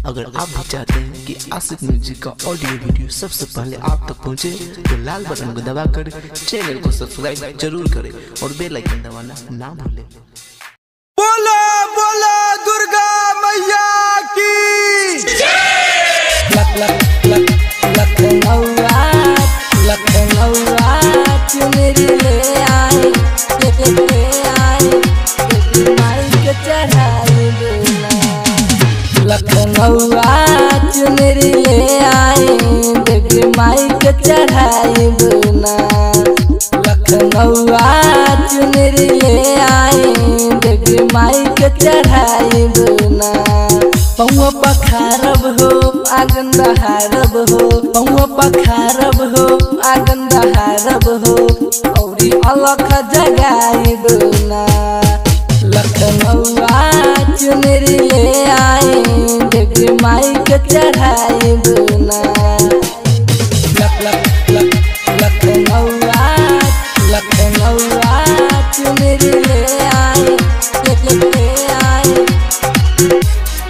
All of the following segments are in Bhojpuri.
अगर आप भी चाहते हैं कि आशिक म्यूजिक का ऑडियो वीडियो सबसे पहले आप तक पहुंचे तो लाल बटन को दबाकर चैनल को सब्सक्राइब जरूर करें और बेल आइकन दबाना ना भूलें बोलो बोलो दुर्गा मैया की लख लख लख लखनऊआ लखनऊआ चुनरी ले आए ले ले आए बेटी माई के चढ़ाई बोला लखनऊआ चुनरी ले आए बेटी माई के चढ़ाई बोला लखनऊआ चुनरी ले आए बेटी माई के चढ़ाई बोला पौआ पखारब हो आगन बहारब हो पौआ पखारब हो आगन बहारब हो औरी अलख जगाइब ना लखनऊआ चुनरी ले आए देवी माई के चढ़ाइब ना लख लख लख लखनऊआ लखनऊआ चुनरी ले आए ले ले ले आए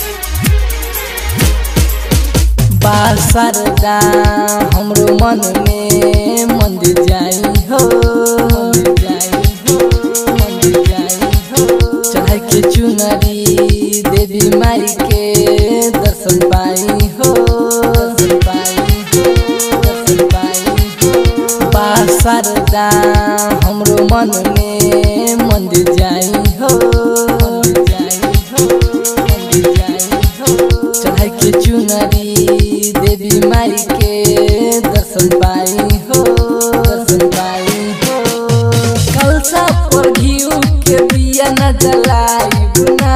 बासरदा हमरो मन में मंदिर जाई हो मंदिर जाई हो मंदिर जाई हो चाहे के चुनरी देवी माई के दर्शन पाई हो दर्शन पाई हो दर्शन पाई हो बासरदा हमरो मन में मंदिर जाई हो मंदिर जाई हो मंदिर जाई हो चढ़ाई के चुनरी देवी माई के दर्शन पाई हो दर्शन पाई हो कलसा पर घिउ के बिया न जलाई गुना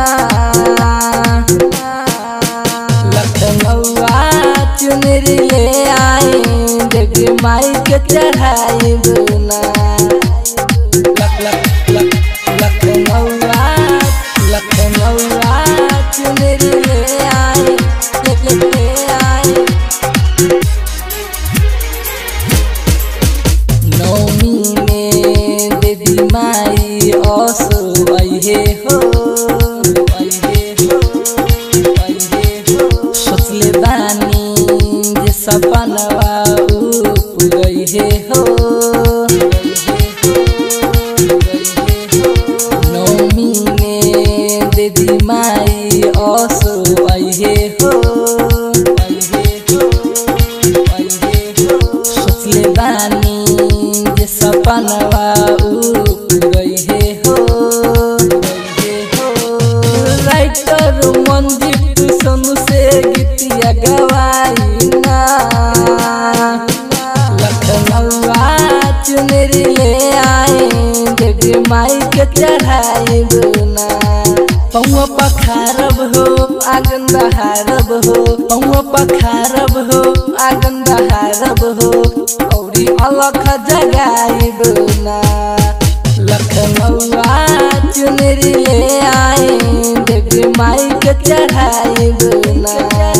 लखनऊआ चुनरी ले आए देवी माई के चढ़ाई बुना लख लख लख लखनऊआ लखनऊआ चुनरी ले आए ले ले ले आए नौमी में देवी माई असो अइहे हो अइहे हो अइहे हो सोचले बानी जे सपनवा ऊ पुरइहे हो पुरइहे हो पुरइहे हो नौमी में देवी माई असो अइहे हो अइहे हो अइहे हो सोचले बानी जे सपनवा ऊ पुरइहे हो पुरइहे हो राइटर मंजित सोनू से गीतिया गवाई ना लखनऊआ चुनरी ले आए देवी माई के चढ़ाई बुना पौआ पखारब हो आगन बहारब हो पौआ पखारब हो आगन बहारब हो औरी अलख जगाई बुना लखनऊआ चुनरी ले आए देवी माई के चढ़ाई बुना